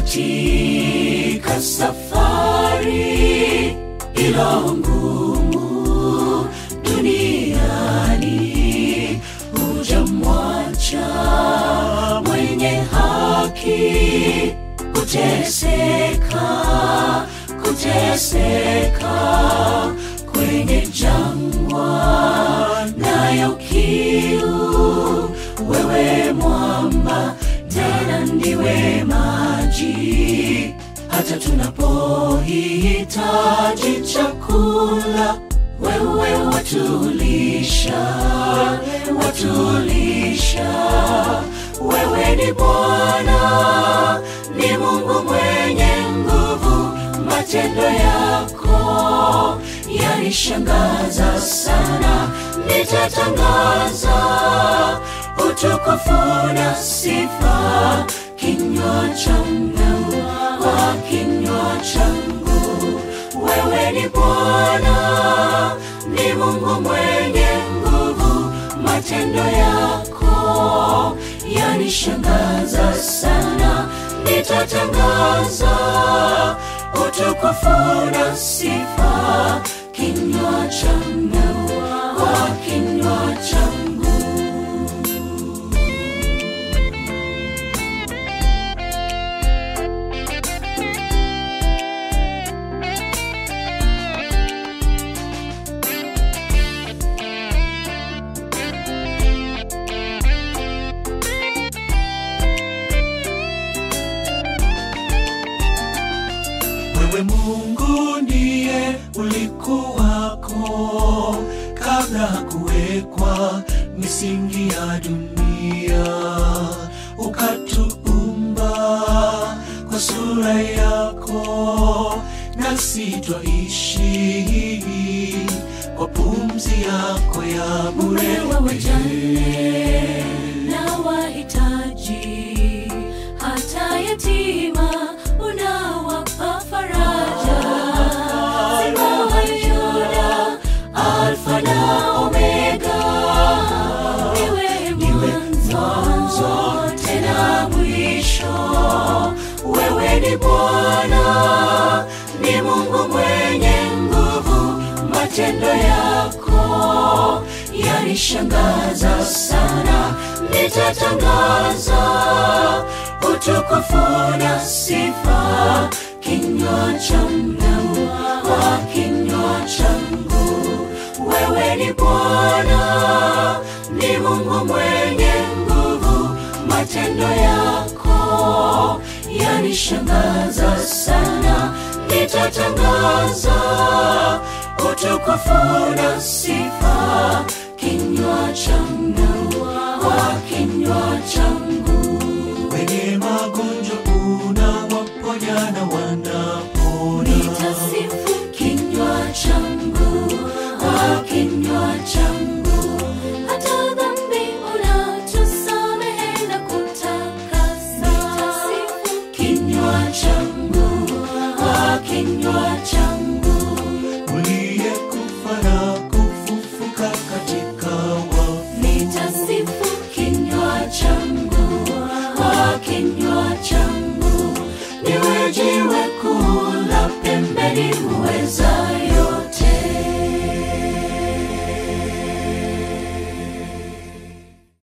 katika safari ilo ngumu duniani hujamwacha mwenye haki kuteseka kuteseka kwenye jangwa nayo kiu wewe mwamba tena ndiwe maji hata tunapohitaji chakula wewe watulisha watulisha wewe ni bwana ni mungu mwenye nguvu matendo yako yanishangaza sana nitatangaza utukufu na sifa kinywa changu kwa kinywa changu wewe ni bwana ni mungu mwenye nguvu matendo yako yanishangaza sana nitatangaza utukufu na sifa kinywa changu kwa kinywa changu wewe mungu ndiye ulikuwako kabla kuwekwa misingi ya dunia ukatuumba kwa sura yako nasi twaishi kwa pumzi yako ya bure Wewe wajane na wahitaji, hata yatima unawapa faraja. Simba wa Yuda, Alfa na Omega, niwe mwanzo tena mwisho. Wewe ni Bwana, ni Mungu mwenye nguvu, matendo yako yanishangaza sana, nitatangaza utukufu na sifa kinywa changu kwa kinywa changu. Wewe ni Bwana, ni Mungu mwenye nguvu, matendo yako yanishangaza sana, nitatangaza utukufu na sifa kinywa changu